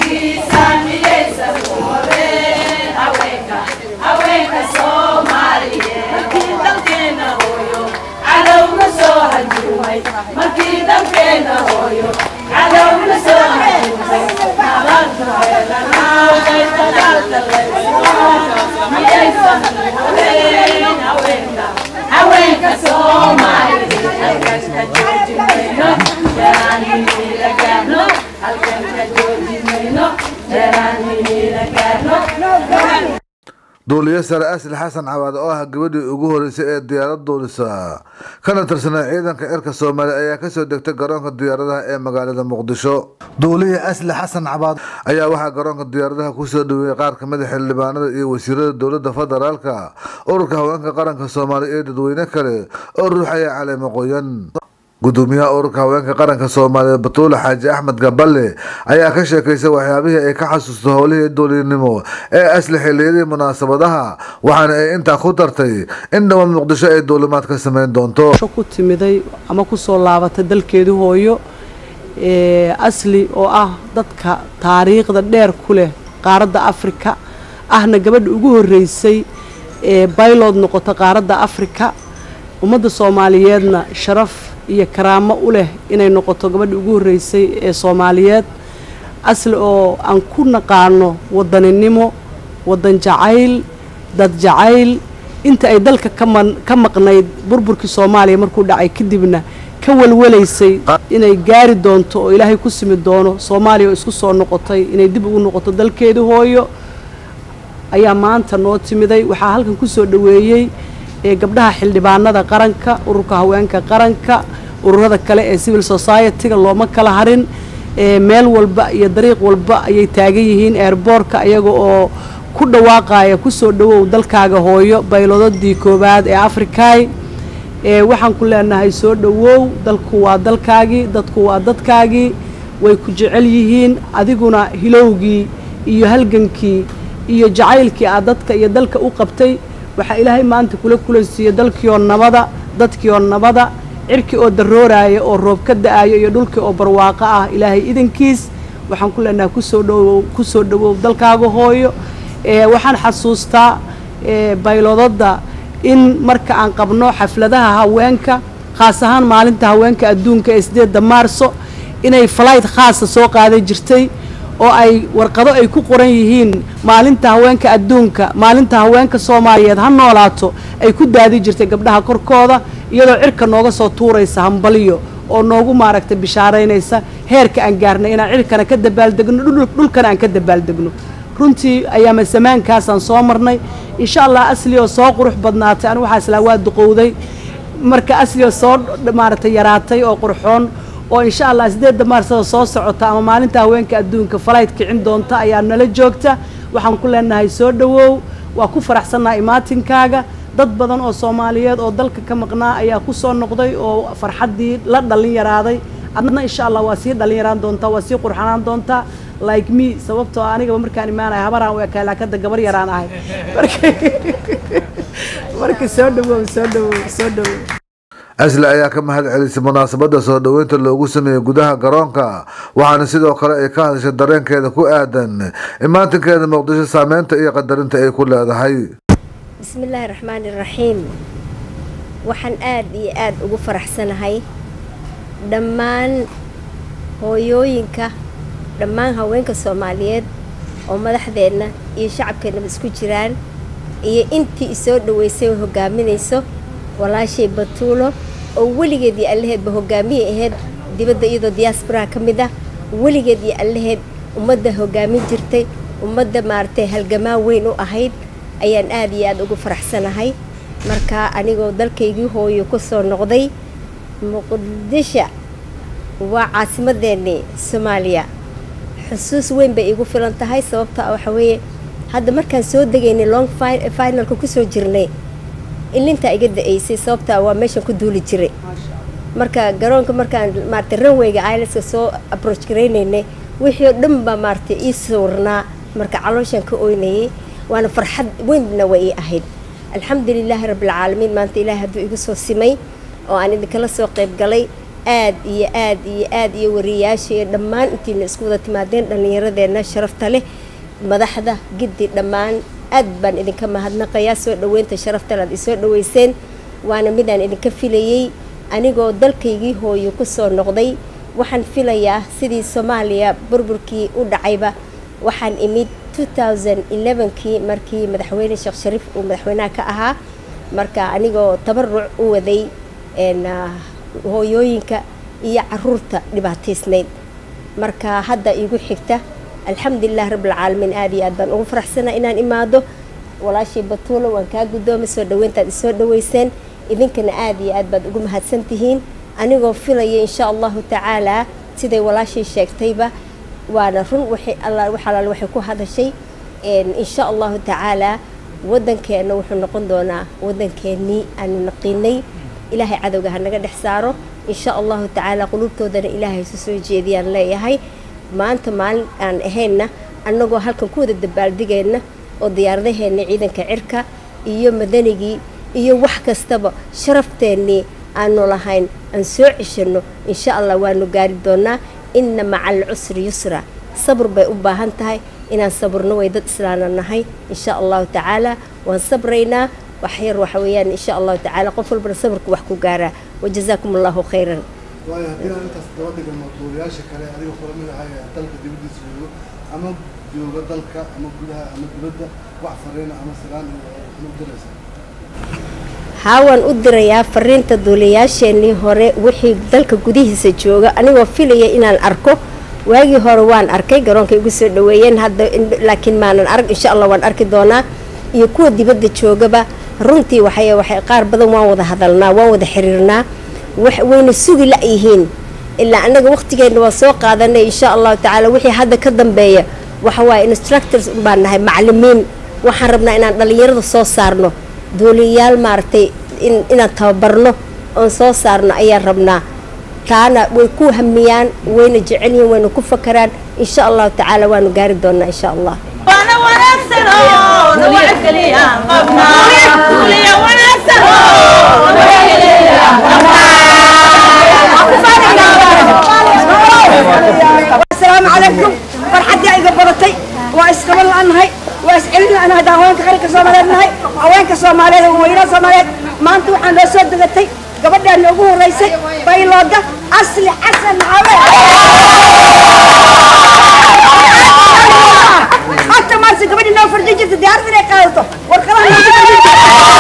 duuliye sare asli xasan cawaade oo ah gabadhii ugu horeysay ee diyaarad duulisa kana tirsanaa ciidanka cirka soomaaliya ayaa kasoo degtay garoonka diyaaradaha ee magaalada muqdisho duuliye asli xasan cabaade ayaa waxaa garoonka diyaaradaha kusoo dhaweeyey qaar kamid a xildhibaanada iyo wasiirada dowlada federaalka ururka haweenka qaranka soomaaliya iyo dadweyne kale oo ruuxaya caleemo qoyan gudoomiyaha ururka haweenka qaranka soomaaliyeed batuule xaaji axmed gaballe ayaa ka sheekaysay waxyaabihii ay ka xasuusto howlihii duulinimo ee asli xiliyadii munaasabadaha waxaana ay intaa ku dartay in dhowaan muqdisho ay duulimaad ka sameyn doonto ku timiday ama kusoo laabatay dalkeedii hooyo asli oo ah dadka taariikhda dheer ku leh qaaradda afrika ahna gabadha ugu horeysay ee baylod noqota qaaradda afrika ummadda soomaaliyeedna sharaf iyo karaamo u leh inay noqoto gabadha ugu horreysay ee soomaaliyeed asli oo aan ku naqaano wadaninimo wadan jacayl dad jacayl inta ay dalka kama ka maqnayd burburkii soomaaliya markuu dhacay kadibna ka walwalaysay inay gaari doonto oo ilaahay ku simi doono soomaaliya oo isku soo noqotay inay dib ugu noqoto dalkeedii hooyo ayaa maanta noo timiday waxaa halkan kusoo dhaweeyey ee gabdhaha xildhibaanada qaranka ururka haweenka qaranka ururada kale ee civil society-ga looma kala harin meel walba iyo dariiq walba ayay taagan yihiin eerboorka iyaga oo ku dhawaaqaya kusoo dhawow dalkaaga hooyo baylodadii koowaad ee afrikaay waxaan ku leenahay soo dhawow dalku waa dalkaagii dadku waa dadkaagii way ku jecel yihiin adiguna hilowgii iyo halgankii iyo jacaylkii aad dadka iyo dalka u qabtay waxaa ilaahay maanta kula kulansiiyey dalkiioo nabada dadkiioo nabada cirkii oo darooraaya oo roob ka da-ayo iyo dhulkii oo barwaaqo ah ilaahay idankiis waxaan ku leenahay kusoo dhawow kusoo dhawow dalkaaga hooyo waxaan xasuustaa baylodada in marka aan qabno xafladaha haweenka khaas ahaan maalinta haweenka adduunka ee sideedda maarso inay falayd khaasa soo qaadan jirtay oo ay warqado ay ku qoran yihiin maalinta haweenka adduunka maalinta haweenka soomaaliyeed ha noolaato ay ku daadi jirtay gabdhaha korkooda iyadoo cirka nooga soo tuuraysa hambaliyo oo noogu maaragtay bishaaraynaysa heerka aan gaarnay inaan cirkana ka dabaaldegno dhulkana aan ka dabaaldegno runtii ayaama samaankaasaan soo marnay insha allah asli oo soo qurux badnaatay anigu waxaa islaa waa duqowday marka asli oo soo maaragtay yaraatay oo qurxoon oo insha allah sideedda maarsada soo socota ama maalinta haweenka adduunka falayd kicin doonta ayaa nala joogta waxaan ku leenahay soo dhawow waa ku faraxsannaha imaatinkaaga dad badan oo soomaaliyeed oo dalka ka maqnaa ayaa ku soo noqday oo farxaddii la dhallin yaraaday adna insha allah waa sii dhallin yaraan doontaa waa sii qurxanaan doontaa like me sababtoo anigaba markaan imaanaya habaraan u ekaa laakada gabar yaraan ahay marka soo dhawow soo dhawow soo dhawow asli ayaa ka mahad celisay munaasabada soo dhoweynta loogu sameeyey gudaha garoonka waxaana sidoo kale ay ka hadashay dareenkeeda ku aadan imaatinkeeda muqdisho saameynta iyo qadarinta ay ku leedahay bismillaahi raxmaani raxiim waxaan aada iyo aada ugu faraxsanahay dhammaan hooyooyinka dhammaan haweenka soomaaliyeed oo madaxdeenna iyo shacabkeennaba isku jiraan iyo intii isoo dhaweysay oo hogaaminayso walaashay batuulo oo weligeed iyo allaheedba hogaamiyay ahayd dibadda iyadoo diyaasbaraha ka mid ah weligeed iyo allaheed ummadda hogaamin jirtay ummadda maaragtay halgamaa weyn u ahayd ayaan aada iyo aada ugu faraxsanahay marka anigoo dalkaygii hooyo ku soo noqday muqdisho waa caasimadeennii soomaaliya xusuus weyn bay igu filan tahay sababta waxa weeye hadda markaan soo degaynay long finalka kusoo jirnay ilintaa iga da-aysay sababtaa waa meeshaan ku duuli jiray marka garoonka markaan maaragtay ranwayga ileska soo approach garaynaynay wixii oo dhan baa maaragtay ii sawirnaa marka calooshaan ka oynayay waana farxad weynna waa ii ahayd alxamdulilaahi rabbilcaalamiin maanta ilaahay hadduu igu soo simay oo aan idinkala soo qayb galay aad iyo aad iyo aad iyo wariyayaasha iyo dhammaan intiina isku wada timaadeen dhallinyaradeenna sharafta leh madaxda giddi dhammaan aad baan idinka mahadnaqayaa soo dhoweynta sharaftale aad isoo dhoweyseen waana midaan idinka filayey anigoo dalkaygii hooyo ku soo noqday waxaan filayaa sidii soomaaliya burburkii u dhacayba waxaan imid kii markii madaxweyne sheekh shariif uu madaxweynaha ka ahaa marka anigoo tabaruc u waday hooyooyinka iyo caruurta dhibaataysnayd marka hadda iigu xigta alxamdulilah rabbilcaalamiin aad iyo aad baan ugu faraxsanaa inaan imaado walaashii batuulo waan kaa guddoomay soo dhaweyntaad isoo dhaweyseen idinkana aad iyo aad baad ugu mahadsan tihiin anigoo filaya insha allahu tacaalaa siday walaashii sheegtayba waana run waxalaal waxay ku hadashay insha allahu tacaalaa waddankeenna wuxuu noqon doonaa waddankeennii aanu naqiinay ilaahay cadowga ha naga dhex saaro insha allahu tacaalaa quluubtoodana ilaahay isu soo jeediyaan leeyahay maanta maalin aan ahaynna annagoo halkan ku wada dabaaldigeenna oo diyaaradaheenna ciidanka cirka iyo madanigii iyo wax kastaba sharafteenii aanu lahayn aan soo ceshanno insha allah waanu gaari doonaa inna maca alcusri yusra sabr bay u baahan tahay inaan sabrno way dad islaana nahay insha allahu tacaala waan sabraynaa wax yar waxa weeyaan insha allahu tacaala qof walbana sabrku wax ku gaaraa wajazaakum allahu khayran waayo haddii aan intaas daba dhigano duulayaasha kale adiga kula mid ahay ee dalka dibaddiisa joogo ama jooga dalka ama gudaha ama dibadda wax fariina ama salaan ama u diraysa haa waan u dirayaa fariinta duulayaasheenii hore wixii dalka gudihiisa jooga anigoo filaya inaan arko waagii hore waan arkay garoonka igu soo dhaweeyeen hadda laakiin maanan arag insha allah waan arki doonaa iyo kuwa dibadda joogaba runtii waxay waxay qaar badan waan wada hadalnaa waan wada xiriirnaa wayna sugi la-yihiin ilaa annaga waqtigeenna waa soo qaadanay insha allahu tacaala wixii hadda ka dambeeya waxa waaye instructors baan nahay macalimiin waxaan rabnaa inaan dhallinyarada soo saarno duuliyayaal maaragtay inaan tababarno oon soo saarno ayaan rabnaa taana way ku hamiyaan wayna jecel yihiin wayna ku fakaraan insha allahu tacaala waanu gaari doonaa insha allah asalaamu calaykum farxaddii iga badatay waa isqaban la-nahay waa iscelin la-nahay haddaan haweenka qaranka soomaaliyeed nahay haweenka soomaaliyeed ee weynaha soomaaliyeed maanta waxaan noo soo degatay gabadhaan noogu horeysay baylooda asli xasan cawe hata maase gabadhii noo farjin jirta diyaarad inay qaadato warqadaha noogu farjin jirta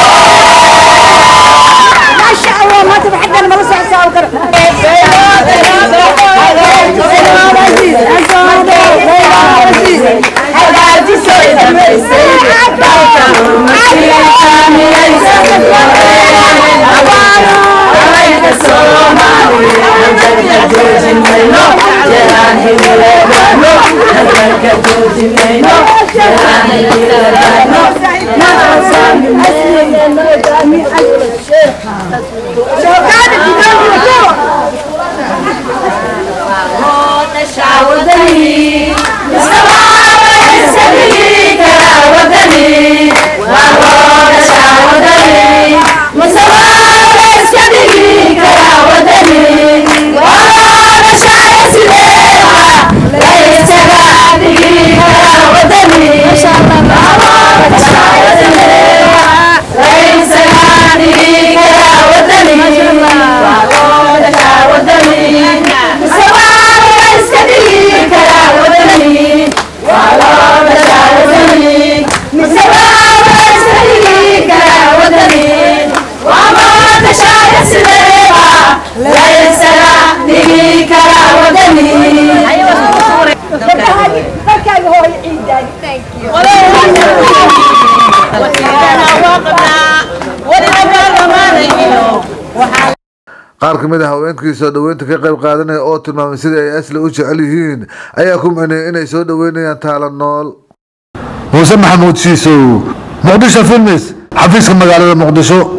maasha allah maanta farxaddaan mala soo xisaabi karo dalkaaga hooyo ciidaani qaar ka mid a haweenkii soo dhoweynta ka qayb qaadanaya oo tilmaamay sidai ay asli u jecel yihiin ayaa ku micnayay inay soo dhoweynayaan taala nool muuse maxamuud shiisow muqdisho filmis xafiiska magaalada muqdisho